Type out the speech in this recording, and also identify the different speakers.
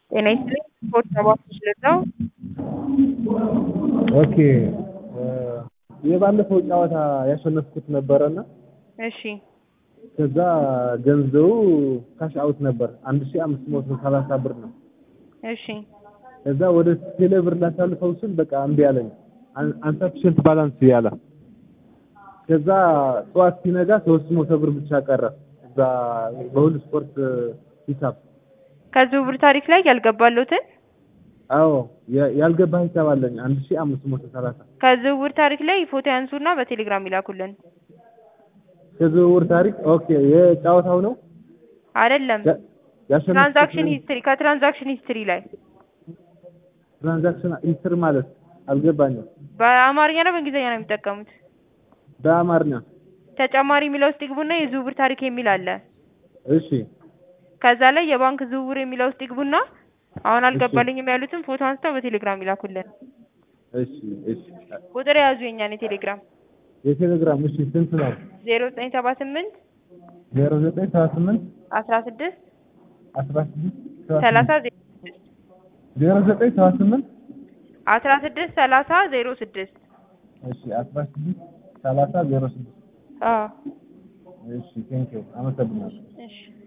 Speaker 1: ጤና ይስጥልኝ ስፖርት ሰባት ለዛው
Speaker 2: ኦኬ የባለፈው ጨዋታ ያሸነፍኩት ነበረና
Speaker 1: እሺ
Speaker 2: ከዛ ገንዘቡ ካሽ አውት ነበር አንድ ሺህ አምስት መቶ ሰላሳ ብር ነው።
Speaker 1: እሺ
Speaker 2: ከዛ ወደ ቴሌ ብር ላሳልፈው ስል በቃ እምቢ አለኝ። አንሰፊሽንት ባላንስ ያለ ከዛ ጠዋት ሲነጋ ሶስት መቶ ብር ብቻ ቀረ እዛ በሁሉ ስፖርት ሂሳብ።
Speaker 1: ከዝውውር ታሪክ ላይ ያልገባሉትን
Speaker 2: አዎ ያ- ያልገባ ሂሳብ አለኝ አንድ ሺህ አምስት መቶ ሰላሳ
Speaker 1: ከዝውውር ታሪክ ላይ ፎቶ ያንሱና በቴሌግራም ይላኩልን።
Speaker 2: ከዝውውር ታሪክ ኦኬ የጨዋታው ነው
Speaker 1: አይደለም
Speaker 2: ያ- ያሸነፍኩት
Speaker 1: ትራንዛክሽን ሂስትሪ ከትራንዛክሽን ሂስትሪ ላይ
Speaker 2: ትራንዛክሽን ሂስትሪ ማለት አልገባኝም።
Speaker 1: በአማርኛ ነው በእንግሊዝኛ ነው የሚጠቀሙት?
Speaker 2: በአማርኛ
Speaker 1: ተጨማሪ የሚለው ውስጥ ይግቡና የዝውውር ታሪክ የሚል አለ።
Speaker 2: እሺ
Speaker 1: ከዛ ላይ የባንክ ዝውውር የሚለው ውስጥ ይግቡና አሁን አልገባልኝም ያሉትን ፎቶ አንስተው በቴሌግራም ይላኩልን።
Speaker 2: እሺ እሺ
Speaker 1: ቁጥር የያዙ የኛን የቴሌግራም
Speaker 2: የቴሌግራም እሺ ስንት ነው?
Speaker 1: ዜሮ ዘጠኝ ሰባ ስምንት
Speaker 2: ዜሮ ዘጠኝ ሰባ ስምንት
Speaker 1: አስራ ስድስት
Speaker 2: አስራ ስድስት ሰባ
Speaker 1: ሰላሳ
Speaker 2: ስምንት
Speaker 1: ዜሮ ስድስት
Speaker 2: ዜሮ ዘጠኝ ሰባ ስምንት
Speaker 1: አስራ ስድስት ሰላሳ ዜሮ ስድስት
Speaker 2: እሺ አስራ ስድስት ሰላሳ ዜሮ ስድስት
Speaker 1: አዎ
Speaker 2: እሺ ቴንኪው አመሰግናለሁ።
Speaker 1: እሺ